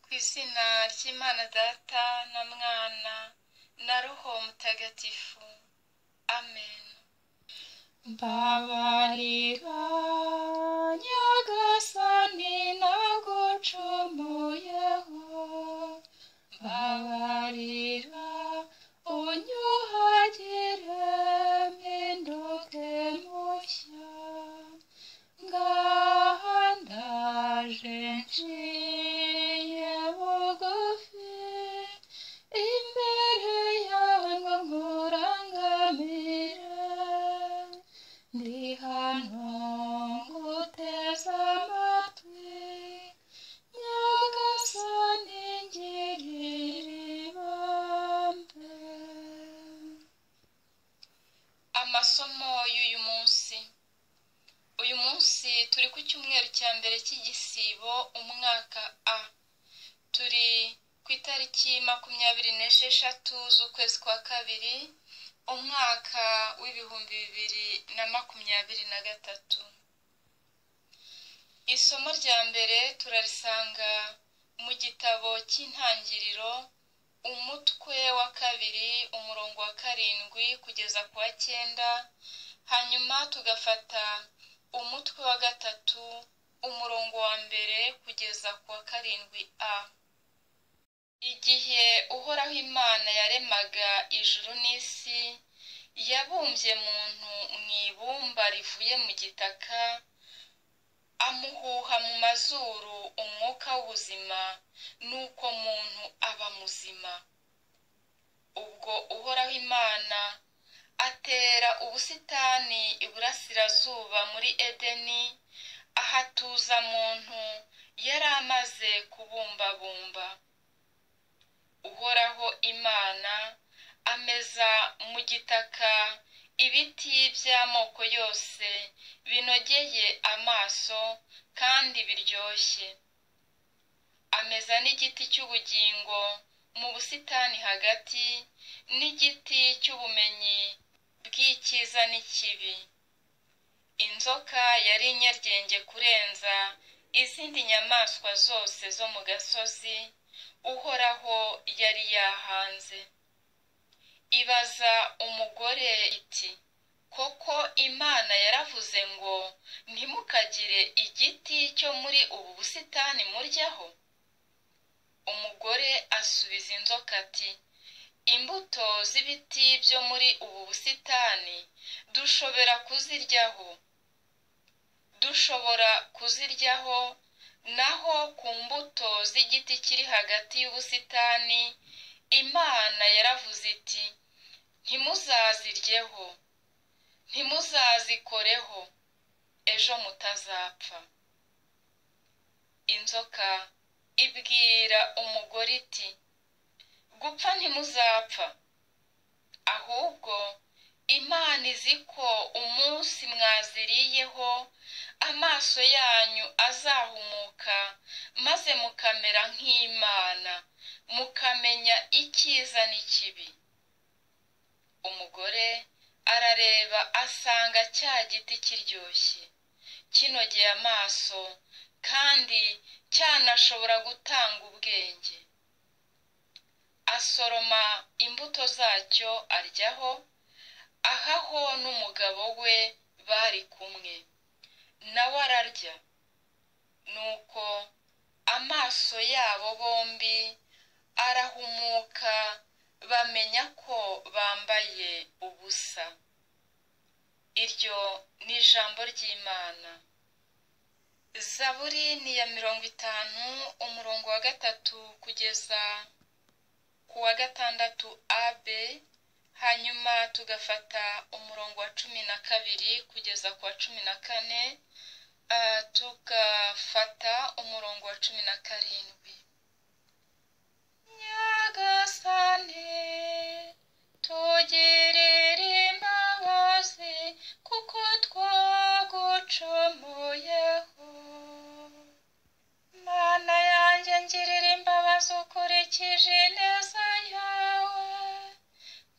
ku izina ry'imana data na mwana na roho mutagatifu amen mbabarira nyagasani nagucumuyeho mbabarira unyuhagire mpinduke mushya ngaha ndaje nciye bugufi imbere yawe ngo nkurangamire ndi hano nguteze amatwi nyagasani ngirira ibambe amasomo y'uyu munsi uyu munsi turi ku cyumweru cya mbere cy'igisibo umwaka a turi ku itariki makumyabiri n'esheshatu z'ukwezi kwa kabiri umwaka w'ibihumbi bibiri na makumyabiri na gatatu isomo rya mbere turarisanga mu gitabo cy'intangiriro umutwe wa kabiri umurongo wa karindwi kugeza ku wa cyenda hanyuma tugafata umutwe wa gatatu umurongo wa mbere kugeza ku wa karindwi a igihe uhoraho imana yaremaga ijuru n'isi yabumbye muntu mu ibumba rivuye mu gitaka amuhuha mu mazuru umwuka w'ubuzima nuko muntu aba muzima ubwo uhoraho imana atera ubusitani iburasirazuba muri edeni ahatuza muntu yari amaze kubumbabumba uhoraho imana ameza mu gitaka ibiti by'amoko yose binogeye amaso kandi biryoshye ameza n'igiti cy'ubugingo mu busitani hagati n'igiti cy'ubumenyi bw'icyiza n'ikibi inzoka yari inyaryenge kurenza izindi nyamaswa zose zo mu gasozi uhoraho yari yahanze ibaza umugore iti koko imana yaravuze ngo ntimukagire igiti cyo muri ubu busitani muryaho umugore asubiza inzoka ati imbuto z'ibiti byo muri ubu busitani dushobora kuziryaho dushobora kuziryaho naho ku mbuto z'igiti kiri hagati y'ubusitani imana yaravuze iti ntimuzaziryeho ntimuzazikoreho ejo mutazapfa inzoka ibwira umugore iti gupfa ntimuzapfa ahubwo imana izi ko umunsi mwaziriyeho amaso yanyu azahumuka maze mukamera nk'imana mukamenya icyiza n'ikibi umugore arareba asanga cya giti kiryoshye kinogeye amaso kandi cyanashobora gutanga ubwenge asoroma imbuto zacyo aryaho ahaho n'umugabo we bari kumwe nawe ararya nuko amaso yabo bombi arahumuka bamenya ko bambaye ubusa iryo ni ijambo ry'imana zaburi ni iya mirongo itanu umurongo wa gatatu kugeza ku wa gatandatu ab hanyuma tugafata umurongo wa cumi na kabiri kugeza ku wa cumi na kane tugafata umurongo wa cumi na karindwi nyagasane tugirire imbabazi kuko twagucumuyeho mana yanjye ngirira imbabazi ukurikije neza yawe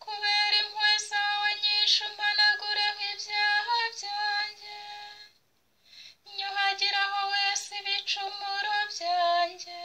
kubera impuhwe zawe nyinshi umanagureho ibyaha byanjye nyuhagiraho wese ibicumuro byanjye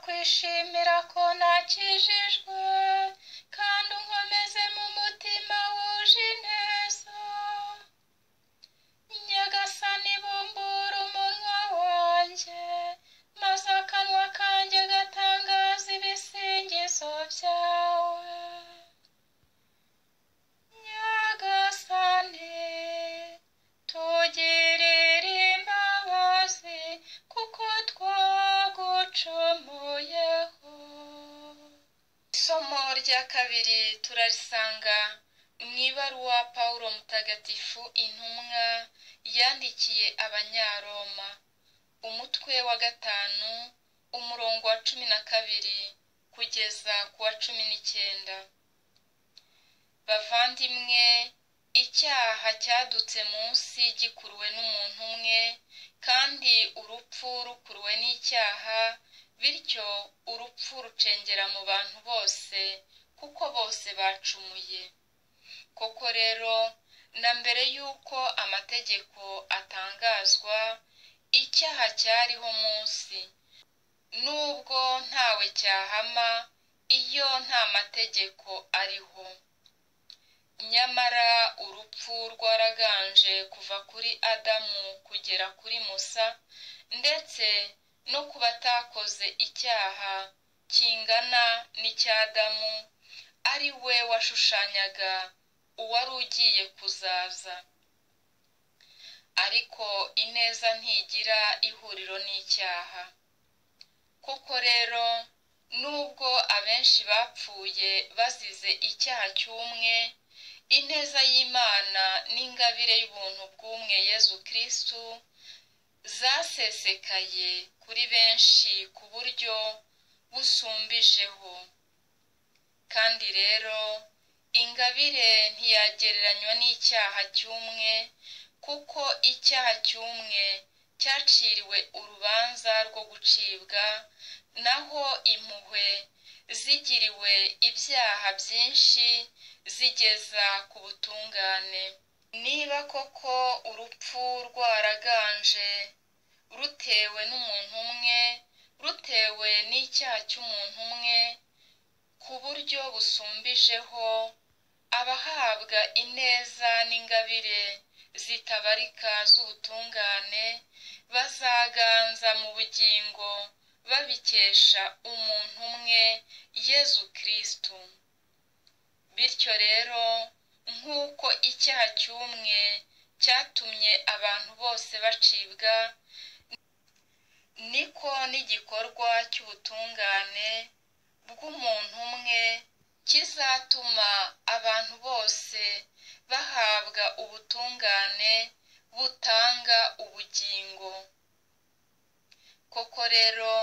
kwishimira ko nakijijwe kandi unkomeze mu mutima wuje ineza nyagasani bumbura umunwa wanjye maze akanwa kanjye gatangaza ibisingizo byawe nyagasani tugirire imbabazi kuko twagucumuyeho isomo rya kabiri turarisanga mu ibaruwa pawulo mutagatifu intumwa yandikiye abanyaroma umutwe wa gatanu umurongo wa cumi na kabiri kugeza ku wa cumi n'icyenda bavandimwe icyaha cyadutse munsi gikuruwe n'umuntu umwe kandi urupfu rukuruwe n'icyaha bityo urupfu rucengera mu bantu bose kuko bose bacumuye koko rero na mbere y'uko amategeko atangazwa icyaha cyariho munsi nubwo ntawe cyahama iyo nta mategeko ariho nyamara urupfu rwaraganje kuva kuri adamu kugera kuri musa ndetse no ku batakoze icyaha kingana n'icy'adamu ari we washushanyaga uwari ugiye kuzaza ariko ineza ntigira ihuriro n'icyaha koko rero nubwo abenshi bapfuye bazize icyaha cy'umwe ineza y'imana n'ingabire y'ubuntu bw'umwe yezu kirisitu zasesekaye kuri benshi ku buryo busumbijeho kandi rero ingabire ntiyagereranywa n'icyaha cy'umwe kuko icyaha cy'umwe cyaciriwe urubanza rwo gucibwa naho impuhwe zigiriwe ibyaha byinshi zigeza ku butungane niba koko urupfu rwaraganje rutewe n'umuntu umwe rutewe n'icyaha cy'umuntu umwe ku buryo busumbijeho abahabwa ineza n'ingabire zitabarika z'ubutungane bazaganza mu bugingo babikesha umuntu umwe yezu kirisitu bityo rero nk'uko icyaha cy'umwe cyatumye abantu bose bacibwa niko n'igikorwa cy'ubutungane bw'umuntu umwe kizatuma abantu bose bahabwa ubutungane butanga ubugingo koko rero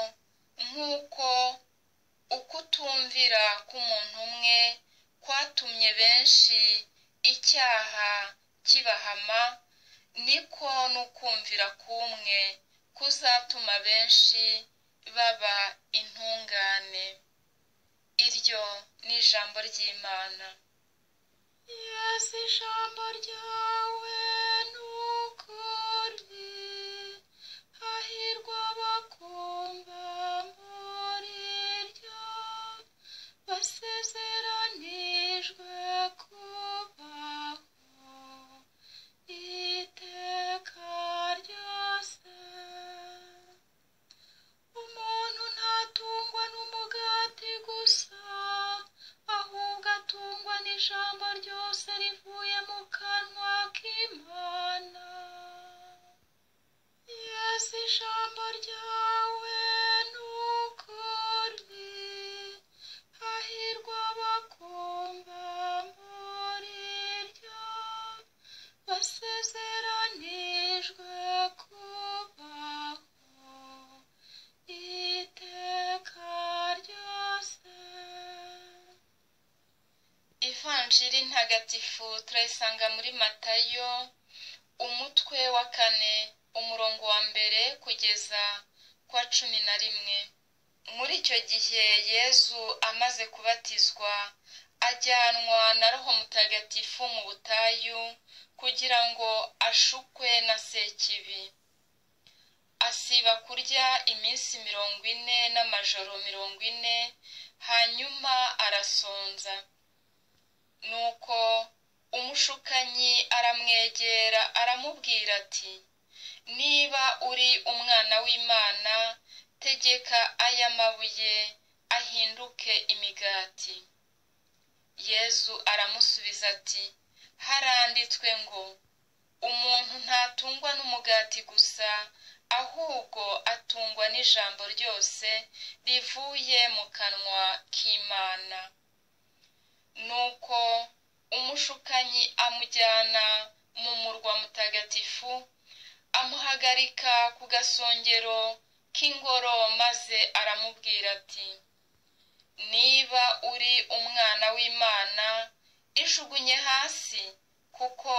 nk'uko ukutumvira k'umuntu umwe kwatumye benshi icyaha kibahama niko n'ukumvira k'umwe kuzatuma benshi baba intungane iryo ni ijambo ry'imana yesi ijambo ryawe ni ukuri hahirwa abakumva muri ryo basezeranijwe kubaho iteka ryose umuntu ntatungwa n'umugati gusa ahubwo atungwa n'ijambo ryose rivuye mu kanwa k'imana yesu ijambo ryawe ni ukuri hahirwa abakumva muri ryo basezeranijwe kubaho iteka ryose ivanjiri ntagatifu turayisanga muri matayo umutwe wa kane umurongo wa mbere kugeza ku wa cumi na rimwe muri icyo gihe yezu amaze kubatizwa ajyanwa na roho mutagatifu mu butayu kugira ngo ashukwe na sekibi asiba kurya iminsi mirongo ine n'amajoro mirongo ine hanyuma arasonza nuko umushukanyi aramwegera aramubwira ati niba uri umwana w'imana tegeka aya mabuye ahinduke imigati yezu aramusubiza ati haranditswe ngo umuntu ntatungwa n'umugati gusa ahubwo atungwa n'ijambo ryose rivuye mu kanwa k'imana nuko umushukanyi amujyana mu murwa mutagatifu amuhagarika ku gasongero k'ingoro maze aramubwira ati niba uri umwana w'imana ijugunye hasi kuko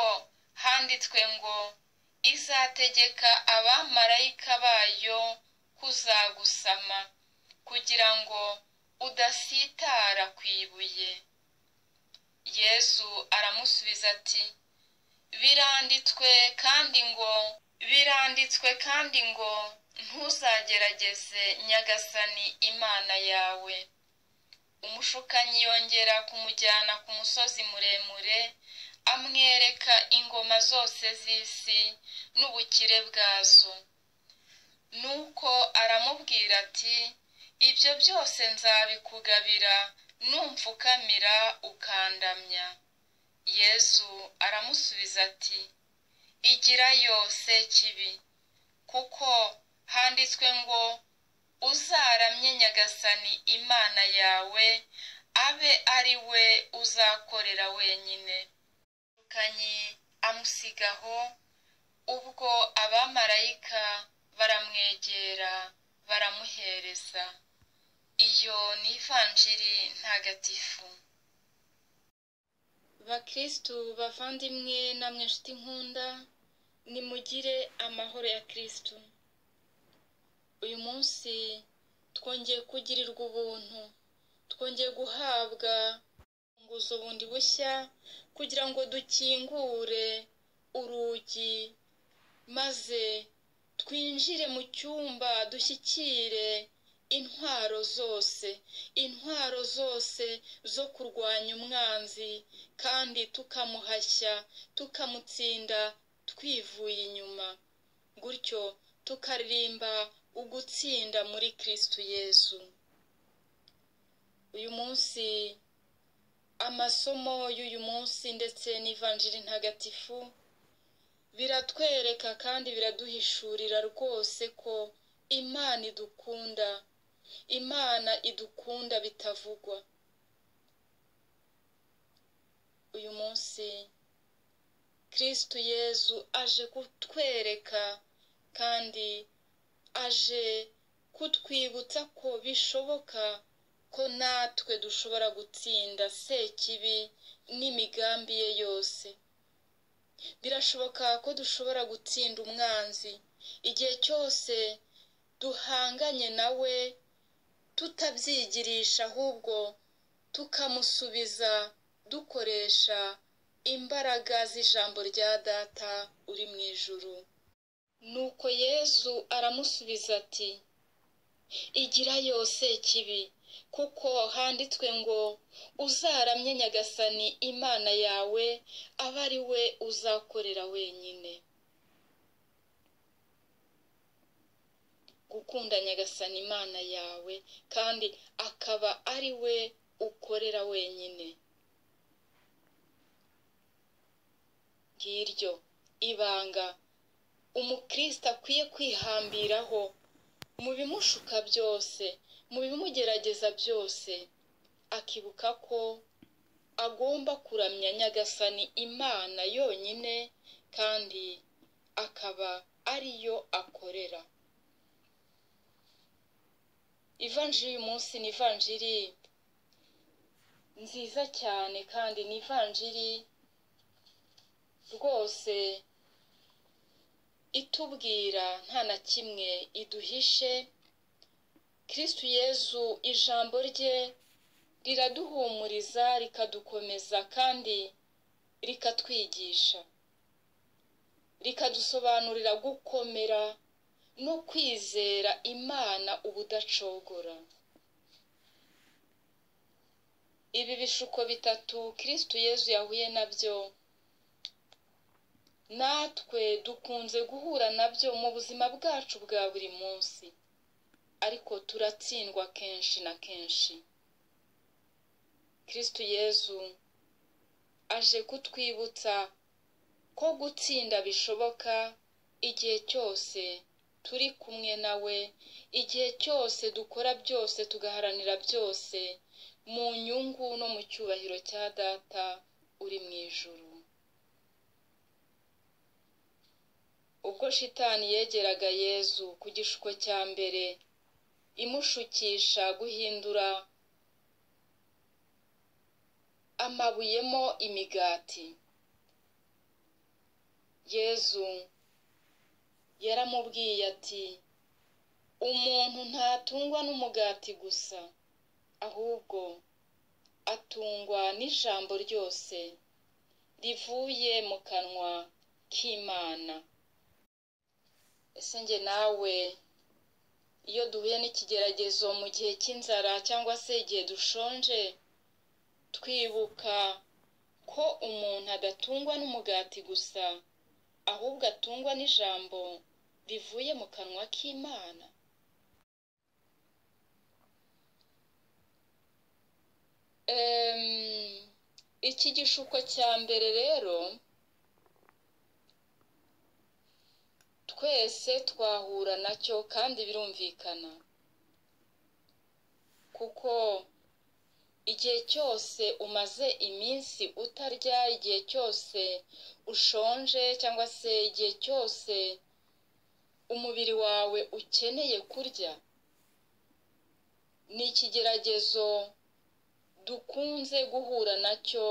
handitswe ngo izategeka abamarayika bayo kuzagusama kugira ngo udasitara ku ibuye yezu aramusubiza ati biranditswe kandi ngo biranditswe kandi ngo ntuzagerageze nyagasani imana yawe umushukanyi yongera kumujyana ku musozi muremure amwereka ingoma zose z'isi n'ubukire bwazo nuko aramubwira ati ibyo byose nzabikugabira numfukamira ukandamya yezu aramusubiza ati igirayo sekibi kuko handitswe ngo uzaramye nyagasani imana yawe abe ari we uzakorera wenyine kanyi amusigaho ubwo abamarayika baramwegera baramuhereza iyo ni ivanjiri ntagatifu bakirisitu bavandimwe namwe nshuti nkunda nimugire amahoro ya kirisitu uyu munsi twongeye kugirirwa ubuntu twongeye guhabwa ubuguzi bundi bushya kugira ngo dukingure urugi maze twinjire mu cyumba dushyikire intwaro zose intwaro zose zo kurwanya umwanzi kandi tukamuhashya tukamutsinda twivuye inyuma gutyo tukaririmba ugutsinda muri kirisitu yezu uyu munsi amasomo y'uyu munsi ndetse n'ivanjiri ntagatifu biratwereka kandi biraduhishurira rwose ko imana idukunda imana idukunda bitavugwa uyu munsi kirisitu yezu aje kutwereka kandi aje kutwibutsa ko bishoboka ko natwe dushobora gutsinda sekibi n'imigambi ye yose birashoboka ko dushobora gutsinda umwanzi igihe cyose duhanganye nawe tutabyigirisha ahubwo tukamusubiza dukoresha imbaraga z'ijambo rya data uri mu ijuru nuko yezu aramusubiza ati igira yose kibi kuko handitswe ngo uzaramye nyagasani imana yawe abe ari we uzakorera wenyine gukunda nyagasani imana yawe kandi akaba ari we ukorera wenyine ngiryo ibanga umukristo akwiye kwihambiraho mu bimushuka byose mu bimugerageza byose akibuka ko agomba kuramya nyagasani imana yonyine kandi akaba ariyo akorera ivanjiri uyu munsi ni ivanjiri nziza cyane kandi ni ivanjiri rwose itubwira nta na kimwe iduhishe kirisitu yezu ijambo rye riraduhumuriza rikadukomeza kandi rikatwigisha rikadusobanurira gukomera no kwizera imana ubudacogora ibi bishuko bitatu kirisitu yezu yahuye nabyo natwe dukunze guhura nabyo mu buzima bwacu bwa buri munsi ariko turatsindwa kenshi na kenshi kirisitu yezu aje kutwibutsa ko gutsinda bishoboka igihe cyose turi kumwe nawe igihe cyose dukora byose tugaharanira byose mu nyungu no mu cyubahiro cya data uri mu ijuru ubwo shitani yegeraga yezu ku gishuko cya mbere imushukisha guhindura amabuyemo imigati yezu yaramubwiye ati umuntu ntatungwa n'umugati gusa ahubwo atungwa n'ijambo ryose rivuye mu kanwa k'imana ese njye nawe iyo duhuye n'ikigeragezo mu gihe cy'inzara cyangwa se igihe dushonje twibuka ko umuntu adatungwa n'umugati gusa ahubwo atungwa n'ijambo rivuye mu kanwa k'imana iki gishuko cya mbere rero twese twahura nacyo kandi birumvikana kuko igihe cyose umaze iminsi utarya igihe cyose ushonje cyangwa se igihe cyose umubiri wawe ukeneye kurya ni ikigeragezo dukunze guhura nacyo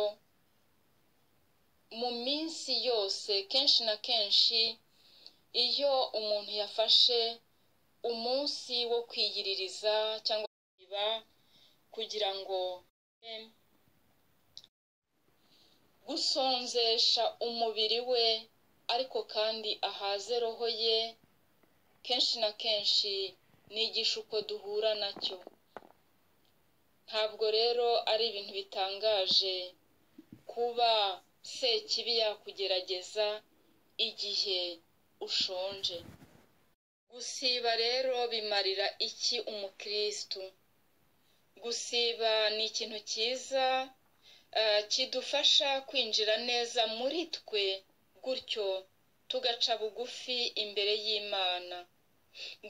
mu minsi yose kenshi na kenshi iyo umuntu yafashe umunsi wo kwiyiririza cyangwa kwiba kugira ngo gusonzesha umubiri we ariko kandi ahaze roho ye kenshi na kenshi ni igishuko duhura nacyo ntabwo rero ari ibintu bitangaje kuba sekibi yakugerageza igihe ushonje gusiba rero bimarira iki umukirisitu gusiba ni ikintu cyiza kidufasha kwinjira neza muri twe gutyo tugaca bugufi imbere y'imana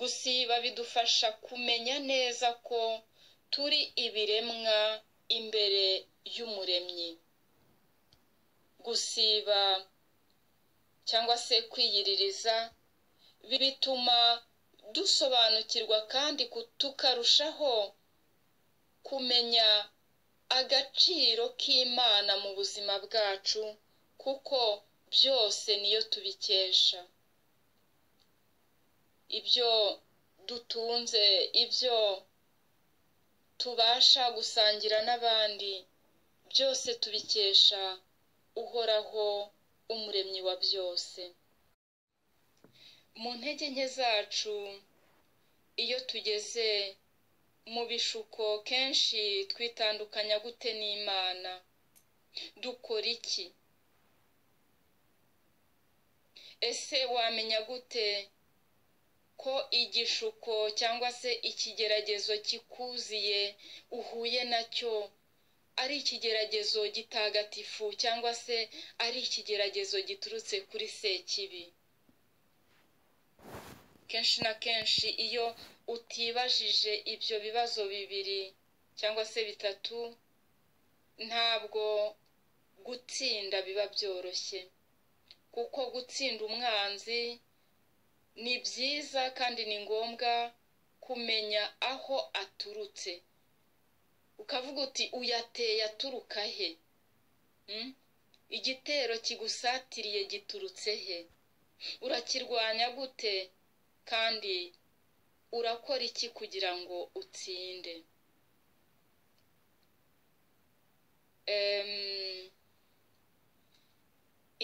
gusiba bidufasha kumenya neza ko turi ibiremwa imbere y'umuremyi gusiba cyangwa se kwiyiririza bituma dusobanukirwa kandi tukarushaho kumenya agaciro k'imana mu buzima bwacu kuko byose niyo tubikesha ibyo dutunze ibyo tubasha gusangira n'abandi byose tubikesha uhoraho umuremyi wa byose mu ntege nke zacu iyo tugeze mu bishuko kenshi twitandukanya gute n'imana dukora iki ese wamenya gute ko igishuko cyangwa se ikigeragezo kikuziye uhuye nacyo ari ikigeragezo gitagatifu cyangwa se ari ikigeragezo giturutse kuri sekibi kenshi na kenshi iyo utibajije ibyo bibazo bibiri cyangwa se bitatu ntabwo gutsinda biba byoroshye kuko gutsinda umwanzi ni byiza kandi ni ngombwa kumenya aho aturutse ukavuga uti uyateye aturuka he igitero kigusatiriye giturutse he urakirwanya gute kandi urakora iki kugira ngo utsinde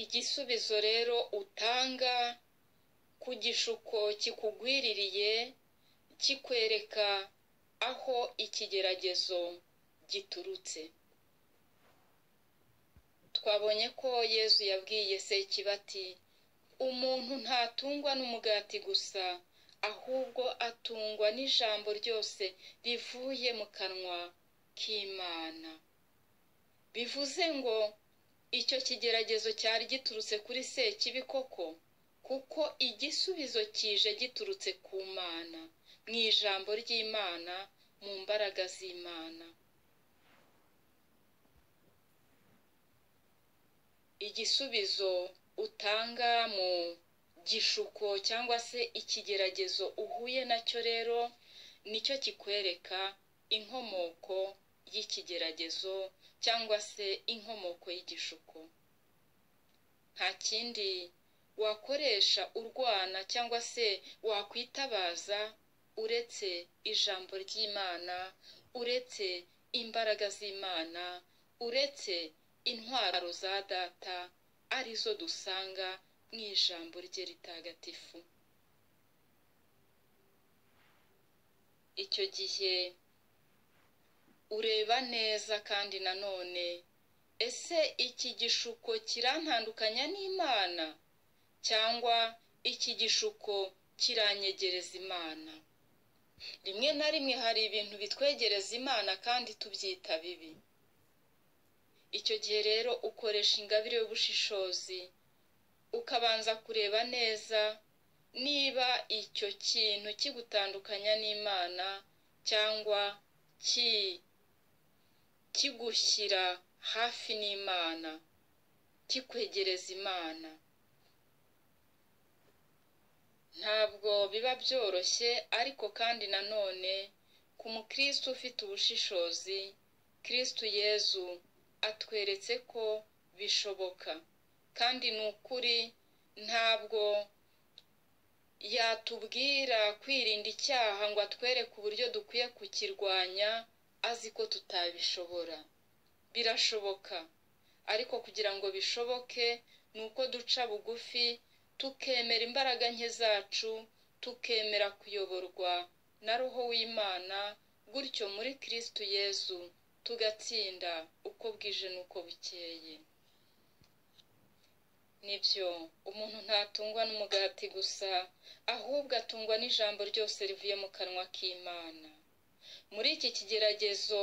igisubizo rero utanga ku gishuko kikugwiririye kikwereka aho ikigeragezo giturutse twabonye ko yezu yabwiye sekibati umuntu ntatungwa n'umugati gusa ahubwo atungwa n'ijambo ryose rivuye mu kanwa k'imana bivuze ngo icyo kigeragezo cyari giturutse kuri sekibikoko kuko igisubizo kije giturutse ku mana mu ijambo ry'imana mu mbaraga z'imana igisubizo utanga mu gishuko cyangwa se ikigeragezo uhuye nacyo rero nicyo kikwereka inkomoko y'ikigeragezo cyangwa se inkomoko y'igishuko nta kindi wakoresha urwana cyangwa se wakwitabaza uretse ijambo ry'imana uretse imbaraga z'imana uretse intwaro za data arizo dusanga mu ijambo rye ritagatifu icyo gihe ureba neza kandi nanone ese iki gishuko kirantandukanya n'imana cyangwa iki gishuko kiranyegereza imana rimwe na rimwe hari ibintu bitwegereza imana kandi tubyita bibi icyo gihe rero ukoresha ingabire y'ubushishozi ukabanza kureba neza niba icyo kintu kigutandukanya n'imana cyangwa ki kigushyira hafi n'imana kikwegereza imana ntabwo biba byoroshye ariko kandi nanone ku mukristo ufite ubushishozi kirisitu yezu atweretse ko bishoboka kandi ni ukuri ntabwo yatubwira kwirinda icyaha ngo atwereke uburyo dukwiye kukirwanya azi ko tutabishobora birashoboka ariko kugira ngo bishoboke ni uko duca bugufi tukemera imbaraga nke zacu tukemera kuyoborwa na roho w'imana gutyo muri kirisitu yezu tugatsinda uko bwije n'uko bukeye nibyo umuntu ntatungwa n'umugati gusa ahubwo atungwa n'ijambo ryose rivuye mu kanwa k'imana muri iki kigeragezo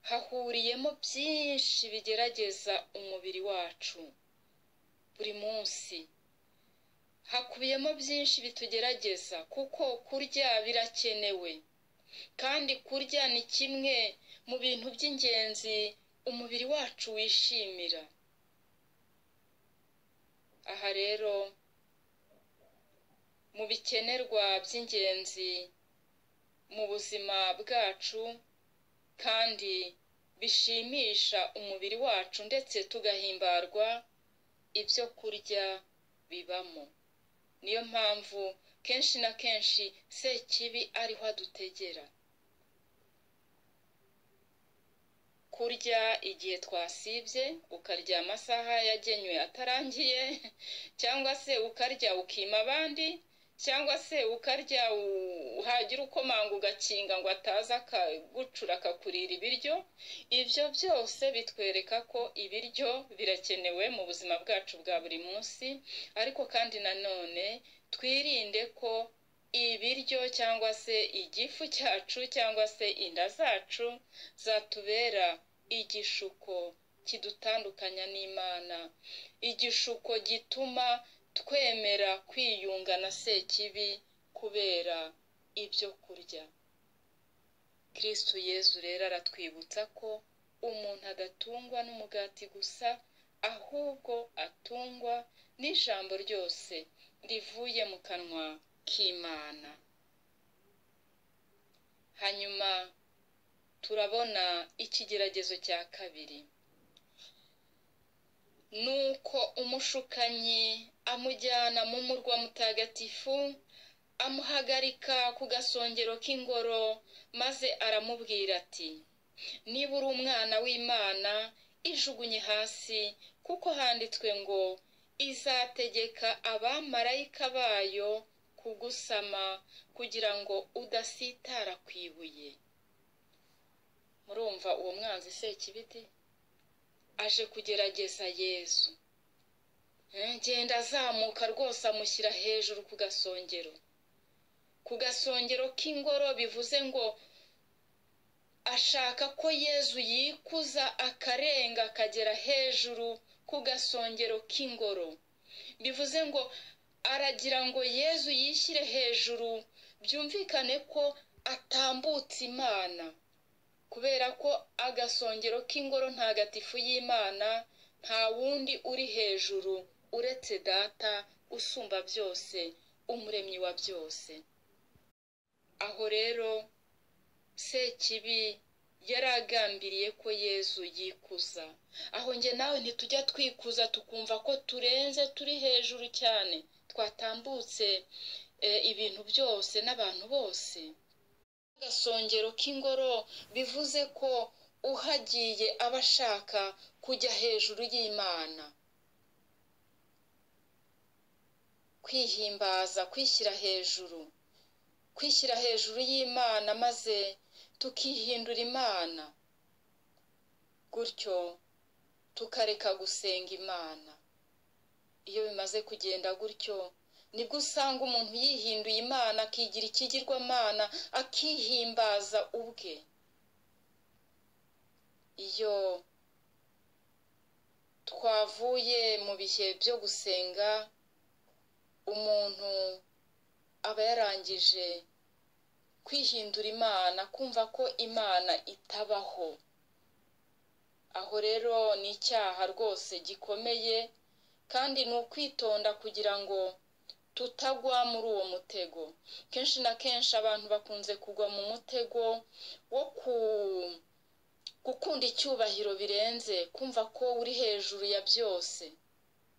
hahuriyemo byinshi bigerageza umubiri wacu buri munsi hakubiyemo byinshi bitugerageza kuko kurya birakenewe kandi kurya ni kimwe mu bintu by'ingenzi umubiri wacu wishimira aha rero mu bikenerwa by'ingenzi mu buzima bwacu kandi bishimisha umubiri wacu ndetse tugahimbarwa ibyo kurya bibamo niyo mpamvu kenshi na kenshi sekibi ariho adutegera kurya igihe twasibye ukarya amasaha yagenywe atarangiye cyangwa se ukarya ukima abandi cyangwa se ukarya uhagira ukomanga ugakinga ngo ataza akagucura akakurira ibiryo ibyo byose bitwereka ko ibiryo birakenewe mu buzima bwacu bwa buri munsi ariko kandi nanone twirinde ko ibiryo cyangwa se igifu cyacu cyangwa se inda zacu zatubera igishuko kidutandukanya n'imana igishuko gituma twemera kwiyunga na sekibi kubera ibyo kurya kirisitu yezu rero aratwibutsa ko umuntu adatungwa n'umugati gusa ahubwo atungwa n'ijambo ryose rivuye mu kanwa k'imana hanyuma turabona ikigeragezo cya kabiri nuko umushukanyi amujyana mu murwa mutagatifu amuhagarika ku gasongero k'ingoro maze aramubwira ati niba uri umwana w'imana ijugunye hasi kuko handitswe ngo izategeka abamarayika bayo kugusama kugira ngo udasitara ku ibuye murumva uwo mwanzi sekibiti aje kugerageza yesu ngenda azamuka rwose amushyira hejuru ku gasongero ku gasongero k'ingoro bivuze ngo ashaka ko yezu yikuza akarenga akagera hejuru ku gasongero k'ingoro bivuze ngo aragira ngo yezu yishyire hejuru byumvikane ko atambutse imana kubera ko agasongero k'ingoro ntagatifu y'imana nta wundi uri hejuru uretse data usumba byose umuremyi wa byose aho rero sekibi yari agambiriye ko yezu yikuza aho njye nawe ntitujya twikuza tukumva ko turenze turi hejuru cyane twatambutse ibintu byose n'abantu bose agasongero k'ingoro bivuze ko uhagiye aba ashaka kujya hejuru y'imana kwihimbaza kwishyira hejuru kwishyira hejuru y'imana maze tukihindura imana gutyo tukareka gusenga imana iyo bimaze kugenda gutyo nibwo usanga umuntu yihinduye imana akigira ikigirwamana akihimbaza ubwe iyo twavuye mu bihe byo gusenga umuntu aba yarangije kwihindura imana kumva ko imana itabaho aho rero ni icyaha rwose gikomeye kandi ni ukwitonda kugira ngo tutagwa muri uwo mutego kenshi na kenshi abantu bakunze kugwa mu mutego wo gukunda icyubahiro birenze kumva ko uri hejuru ya byose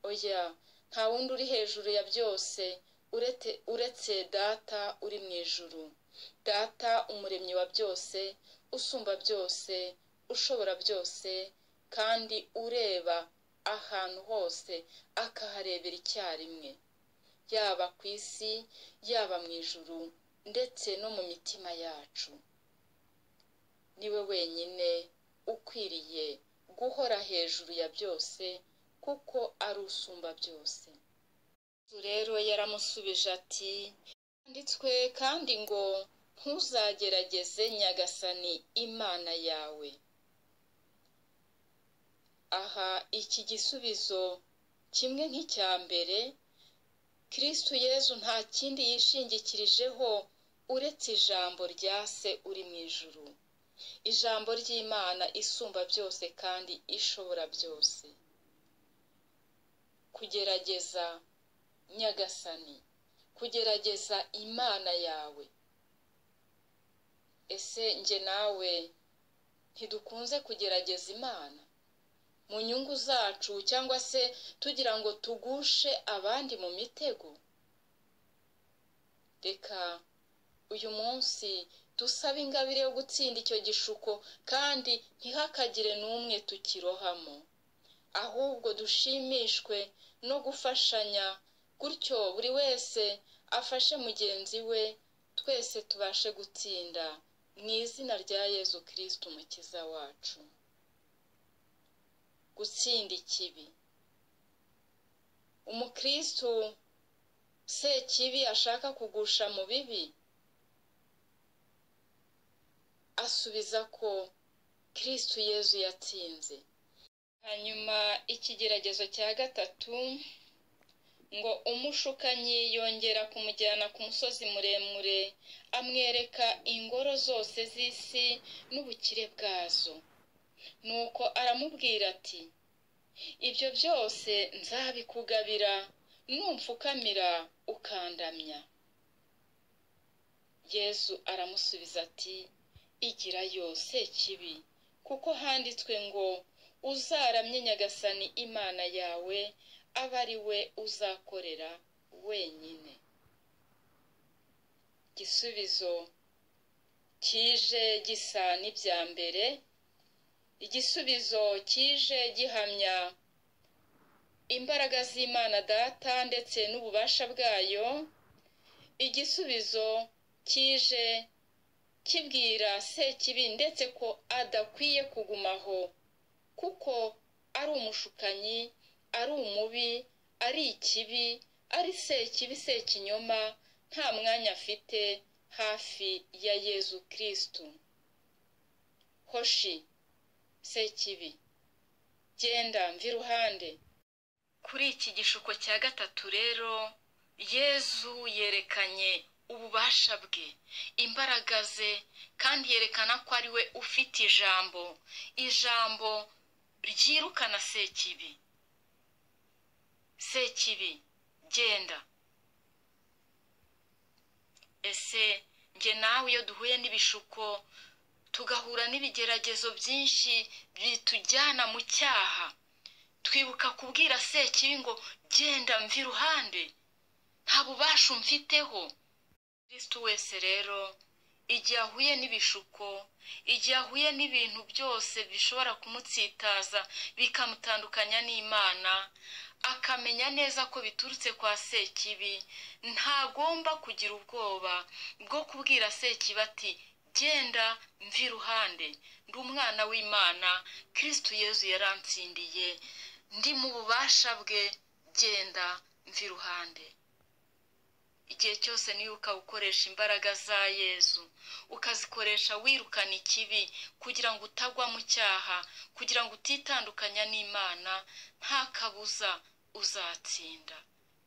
oya nta wundi uri hejuru ya byose uretse data uri mu ijuru data umuremyi wa byose usumba byose ushobora byose kandi ureba ahantu hose akaharebera icyarimwe yaba ku isi yaba mu ijuru ndetse no mu mitima yacu niwe wenyine ukwiriye guhora hejuru ya byose kuko ari usumba byose rero yaramusubije ati handitswe kandi ngo ntuzagerageze nyagasani imana yawe aha iki gisubizo kimwe nk'icya mbere kirisitu yezu nta kindi yishingikirijeho uretse ijambo rya se uri mu ijuru ijambo ry'imana isumba byose kandi ishobora byose kugerageza nyagasani kugerageza imana yawe ese njye nawe ntidukunze kugerageza imana mu nyungu zacu cyangwa se tugira ngo tugushe abandi mu mitego reka uyu munsi dusabe ingabire yo gutsinda icyo gishuko kandi ntihakagire n'umwe tukirohamo ahubwo dushimishwe no gufashanya gutyo buri wese afashe mugenzi we twese tubashe gutsinda mu izina rya yezu kirisiti umukiza wacu gutsinda ikibi umukristu se kibi ashaka kugusha mu bibi asubiza ko kirisiti yezu yatsinze hanyuma ikigeragezo cya gatatu ngo umushukanyi yongera kumujyana ku musozi muremure amwereka ingoro zose z'isi n'ubukire bwazo nuko aramubwira ati ibyo byose nzabikugabira numfukamira ukandamya yesu aramusubiza ati igira yose kibi kuko handitswe ngo uzaramye nyagasani imana yawe abe ari we uzakorera wenyine igisubizo kije gisa n'ibya mbere igisubizo kije gihamya imbaraga z'imana data ndetse n'ububasha bwayo igisubizo kije kibwira sekibi ndetse ko adakwiye kugumaho kuko ari umushukanyi ari umubi ari ikibi ari sekibi sekinyoma nta mwanya afite hafi ya yezu kirisitu hoshi sekibi genda mva iruhande kuri iki gishuko cya gatatu rero yezu yerekanye ububasha bwe imbaraga ze kandi yerekana ko ari we ufite ijambo ijambo ryirukana sekibi sekibi genda ese njye nawe iyo duhuye n'ibishuko tugahura n'ibigeragezo byinshi bitujyana mu cyaha twibuka kubwira sekibi ngo genda mva iruhande nta bubasha umfiteho kirisitu wese rero igihe ahuye n'ibishuko igihe ahuye n'ibintu byose bishobora kumutsitaza bikamutandukanya n'imana akamenya neza ko biturutse kwa sekibi ntagomba kugira ubwoba bwo kubwira sekibi ati genda mva iruhande ndi umwana w'imana kirisitu yezu yaransindiye ndi mu bubasha bwe genda mva iruhande igihe cyose nibuka gukoresha imbaraga za yezu ukazikoresha wirukana ikibi kugira ngo utagwa mu cyaha kugira ngo utitandukanya n'imana nta kabuza uzatsinda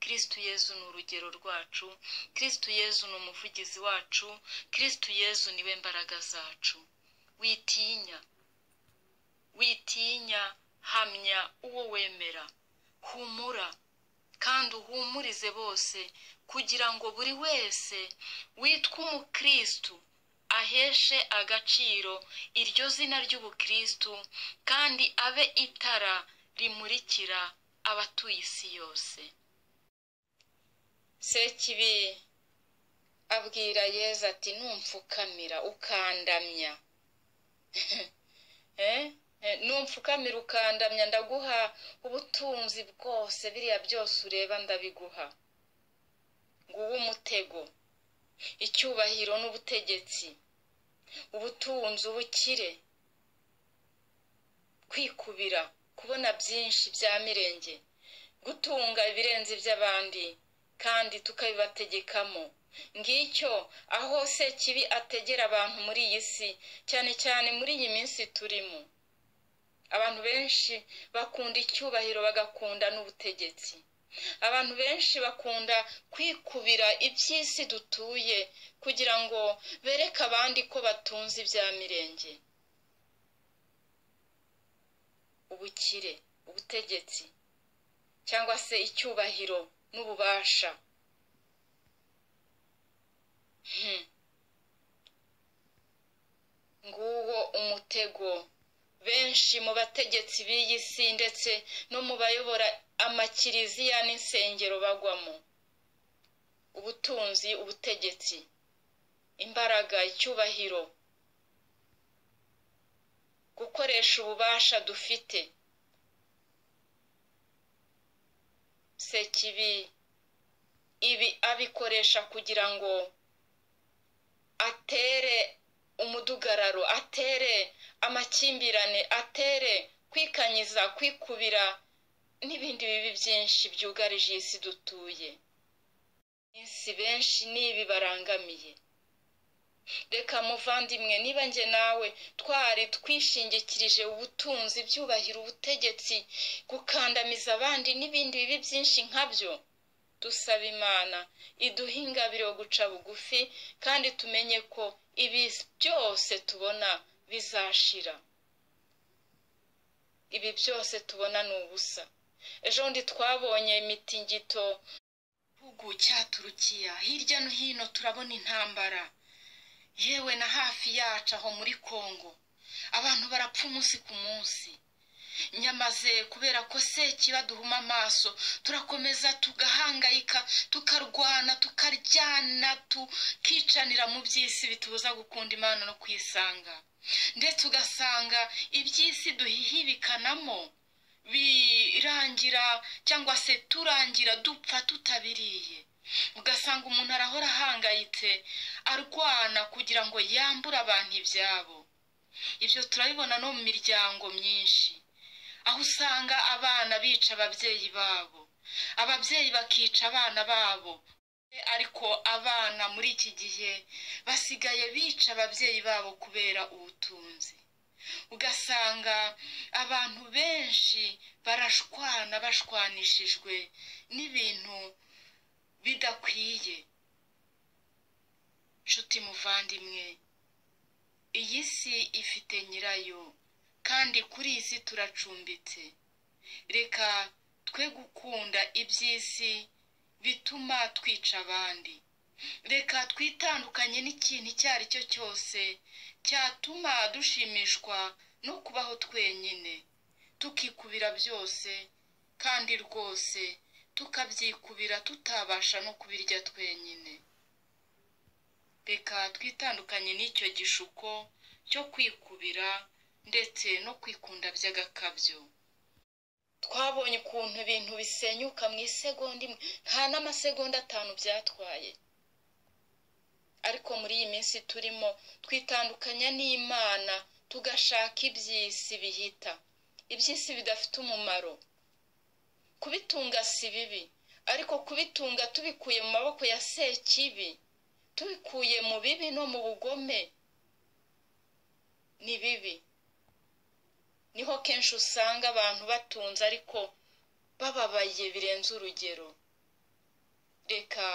kirisitu yezu ni urugero rwacu kirisitu yezu ni umuvugizi wacu kirisitu yezu niwe mbaraga zacu witinya witinya hamya uwo wemera humura kandi uhumurize bose kugira ngo buri wese witwa umukirisitu aheshe agaciro iryo zina ry'ubukirisitu kandi abe itara rimurikira abatuye isi yose sekibi abwira yezu ati numfukamira ukandamya numfukamira ukandamya ndaguha ubutunzi bwose biriya byose ureba ndabiguha nguwo umutego icyubahiro n'ubutegetsi ubutunzi ubukire kwikubira kubona byinshi bya mirenge gutunga ibirenze iby'abandi kandi tukabibategekamo ngicyo aho se kibi ategera abantu muri iyi si cyane cyane muri iyi minsi turimo abantu benshi bakunda icyubahiro bagakunda n'ubutegetsi abantu benshi bakunda kwikubira iby'isi dutuye kugira ngo bereke abandi ko batunze ibya mirenge ubukire ubutegetsi cyangwa se icyubahiro n'ububasha nguwo umutego benshi mu bategetsi b'iyi si ndetse no mu bayobora amakiriziya n'insengero bagwamo ubutunzi ubutegetsi imbaraga icyubahiro gukoresha ububasha dufite sekibi ibi abikoresha kugira ngo atere umudugararo atere amakimbirane atere kwikanyiza kwikubira n'ibindi bibi byinshi byugarije iyi si dutuye iminsi benshi n'ibi barangamiye reka muvandimwe niba njye nawe twari twishingikirije ubutunzi byubahira ubutegetsi gukandamiza abandi n'ibindi bibi byinshi nkabyo dusaba imana iduhe ingabire yo guca bugufi kandi tumenye ko ibi byose tubona bizashira ibi byose tubona ni ubusa ejo bundi twabonye imitingito igihugu cya turukiya hirya no hino turabona intambara yewe na hafi yacu aho muri kongo abantu barapfa umunsi ku munsi nyamaze kubera ko seki baduhuma amaso turakomeza tugahangayika tukarwana tukaryana tukicanira mu by'isi bitubuza gukunda imana no kwisanga ndetse ugasanga iby'isi duhihibikanamo birangira cyangwa se turangira dupfa tutabiriye ugasanga umuntu arahora ahangayitse arwana kugira ngo yambure abantu ibyabo ibyo turabibona no mu miryango myinshi aho usanga abana bica ababyeyi babo ababyeyi bakica abana babo ariko abana muri iki gihe basigaye bica ababyeyi babo kubera ubutunzi ugasanga abantu benshi barashwana bashwanishijwe n'ibintu bidakwiye nshuti muvandimwe iyi si ifite nyirayo kandi kuri iyi si turacumbitse reka twe gukunda iby'isi bituma twica abandi reka twitandukanye n'ikintu icyo ari cyo cyose cyatuma dushimishwa no kubaho twenyine tukikubira byose kandi rwose tukabyikubira tutabasha no kubirya twenyine reka twitandukanye n'icyo gishuko cyo kwikubira ndetse no kwikunda by'agakabyo twabonye ukuntu ibintu bisenyuka mu isegonda imwe nta n'amasegonda atanu byatwaye ariko muri iyi minsi turimo twitandukanya n'imana tugashaka iby'isi bihita iby'isi bidafite umumaro kubitunga si bibi ariko kubitunga tubikuye mu maboko ya sekibi tubikuye mu bibi no mu bugome ni bibi niho kenshi usanga abantu batunze ariko bababaye birenze urugero reka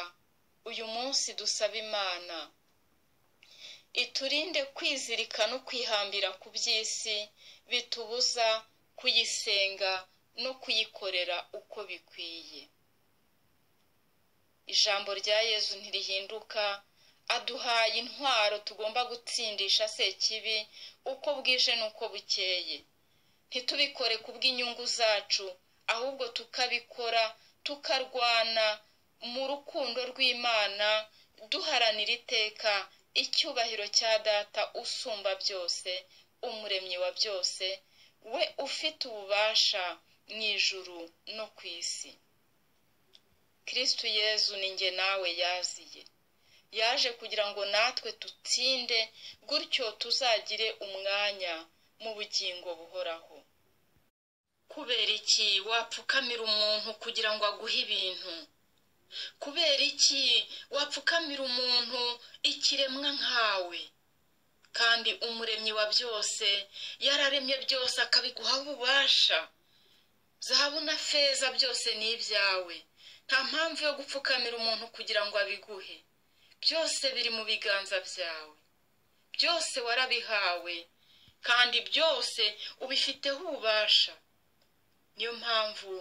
uyu munsi dusaba imana iturinde kwizirika no kwihambira ku by'isi bitubuza kuyisenga no kuyikorera uko bikwiye ijambo rya yezu ntirihinduka aduhaye intwaro tugomba gutsindisha sekibi uko bwije n'uko bukeye ntitubikore ku bw'inyungu zacu ahubwo tukabikora tukarwana mu rukundo rw'imana duharanira iteka icyubahiro cya data usumba byose umuremyi wa byose we ufite ububasha mu ijuru no ku isi kirisitu yezu ni nge nawe yaziye yaje kugira ngo natwe dutsinde gutyo tuzagire umwanya mu bugingo buhoraho kubera iki wapfukamira umuntu kugira ngo aguhe ibintu kubera iki wapfukamira umuntu ikiremwa nkawe kandi umuremyi wa byose yararemye byose akabiguha ububasha zahabu na feza byose ni ibyawe nta mpamvu yo gupfukamira umuntu kugira ngo abiguhe byose biri mu biganza byawe byose warabihawe kandi byose ubifiteho ububasha niyo mpamvu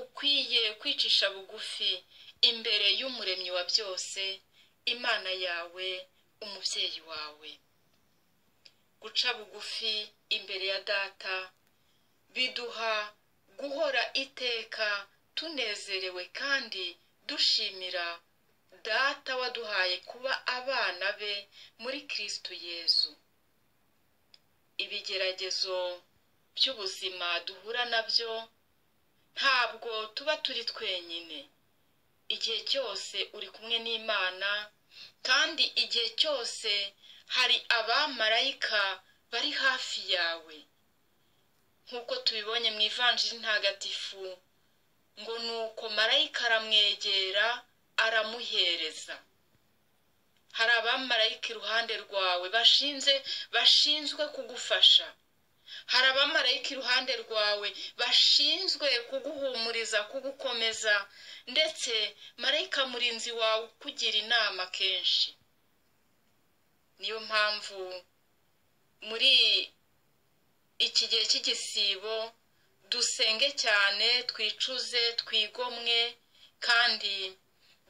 ukwiye kwicisha bugufi imbere y'umuremyi wa byose imana yawe umubyeyi wawe guca bugufi imbere ya data biduha guhora iteka tunezerewe kandi dushimira data waduhaye kuba abana be muri kirisitu yezu ibigeragezo by'ubuzima duhura nabyo ntabwo tuba turi twenyine igihe cyose uri kumwe n'imana kandi igihe cyose hari abamarayika bari hafi yawe nk'uko tubibonye mu ivanjiri ntagatifu ngo ni uko marayika aramwegera aramuhereza hari abamarayika iruhande rwawe bashinze bashinzwe kugufasha hari abamarayika iruhande rwawe bashinzwe kuguhumuriza kugukomeza ndetse marayika murinzi wawe ukugira inama kenshi niyo mpamvu muri iki gihe cy'igisibo dusenge cyane twicuze twigomwe kandi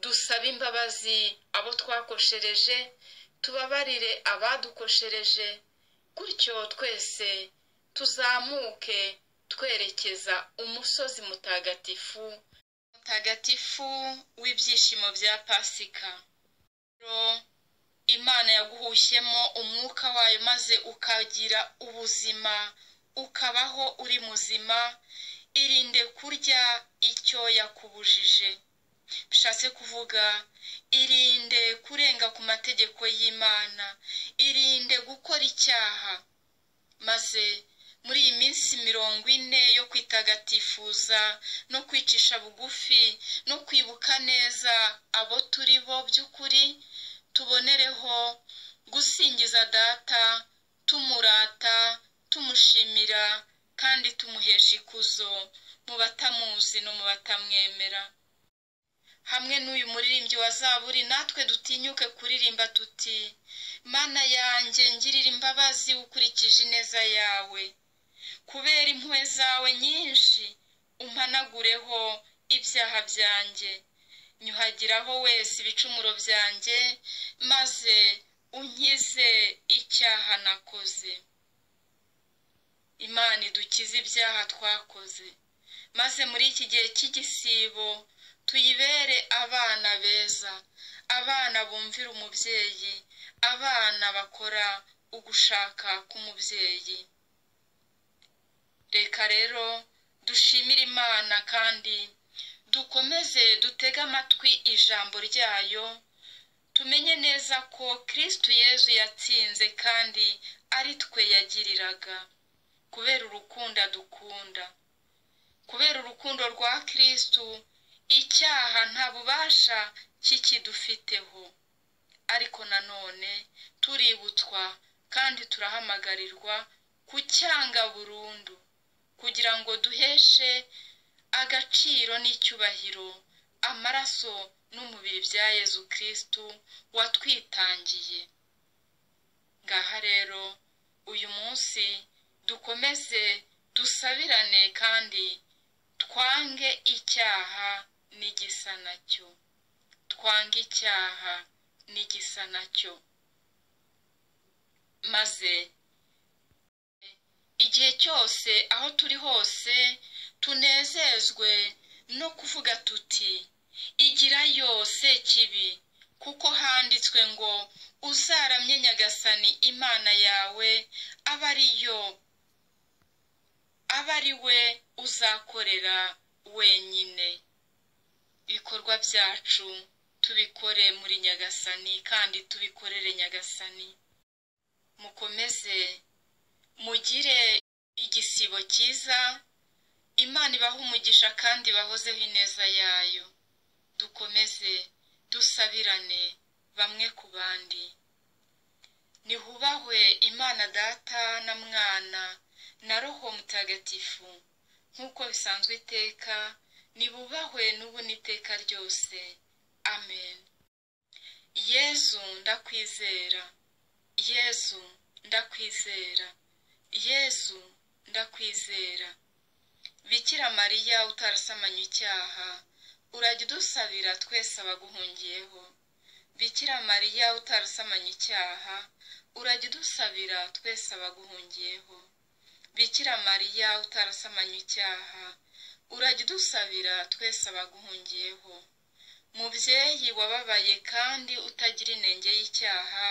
dusabe imbabazi abo twakoshereje tubabarire abadukoshereje gutyo twese tuzamuke twerekeza umusozi mutagatifu mutagatifu w'ibyishimo bya pasika imana yaguhushyemo umwuka wayo maze ukagira ubuzima ukabaho uri muzima irinde kurya icyo yakubujije bishatse kuvuga irinde kurenga ku mategeko y'imana irinde gukora icyaha maze muri iyi minsi mirongo ine yo kwitagatifuza no kwicisha bugufi no kwibuka neza abo turi bo by'ukuri tubonereho gusingiza data tumurata tumushimira kandi tumuhesha ikuzo mu batamuzi no mu batamwemera hamwe n'uyu muririmbyi wa zaburi natwe dutinyuke kuririmba tuti mana yanjye ngirira imbabazi ukurikije ineza yawe kubera impuhwe zawe nyinshi umpanagureho ibyaha byanjye nyuhagiraho wese ibicumuro byanjye maze unkize icyaha nakoze imana idukize ibyaha twakoze maze muri iki gihe cy'igisibo tuyibere abana beza abana bumvira umubyeyi abana bakora ugushaka k'umubyeyi reka rero dushimire imana kandi dukomeze dutege amatwi ijambo ryayo tumenye neza ko kirisitu yezu yatsinze kandi ari twe yagiriraga kubera urukundo dukunda kubera urukundo rwa kirisitu icyaha nta bubasha kikidufiteho ariko nanone tuributswa kandi turahamagarirwa kucyanga burundu kugira ngo duheshe agaciro n'icyubahiro amaraso n'umubiri bya yezu kirisitu watwitangiye ngaha rero uyu munsi dukomeze dusabirane kandi twange icyaha n'igisa nacyo twange icyaha n'igisa nacyo maze igihe cyose aho turi hose tunezezwe no kuvuga tuti igirayo sekibi kuko handitswe ngo uzaramye nyagasani imana yawe aba ariyo aba ari we uzakorera wenyine ibikorwa byacu tubikore muri nyagasani kandi tubikorere nyagasani mukomeze mugire igisibo cyiza imana ibaha umugisha kandi bahozeho ineza yayo dukomeze dusabirane bamwe ku bandi nihubahwe imana data na mwana na roho mutagatifu nk'uko bisanzwe iteka nibubahwe n'ubu n'iteka ryose amen yezu ndakwizera yezu ndakwizera yezu ndakwizera bikira mariya utarasamanye icyaha urajya udusabira twese abaguhungiyeho bikira mariya utarasamanye icyaha urajya udusabira twese abaguhungiyeho bikira mariya utarasamanye icyaha urajya udusabira twese abaguhungiyeho mubyeyi wababaye kandi utagira inenge y'icyaha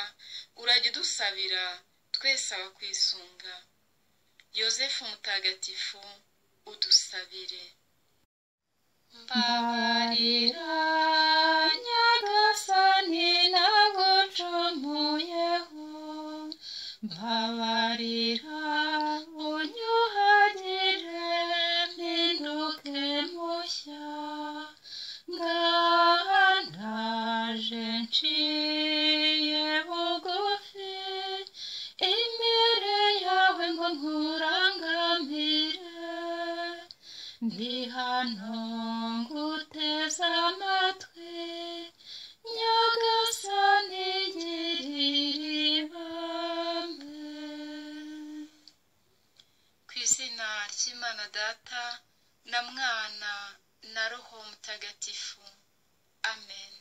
urajya udusabira twese abakwisunga yosefu mutagatifu udusabire mbabarira nyagasani nagucumuyeho mbabarira unyuhagire mpinduke mushya ngaha ndaje nciye bugufi imbere yawe ngo nkurangamire ndi hano nguteze amatwi nyagasani girira ibambe ku izina ry'imana data na mwana na roho mutagatifu amen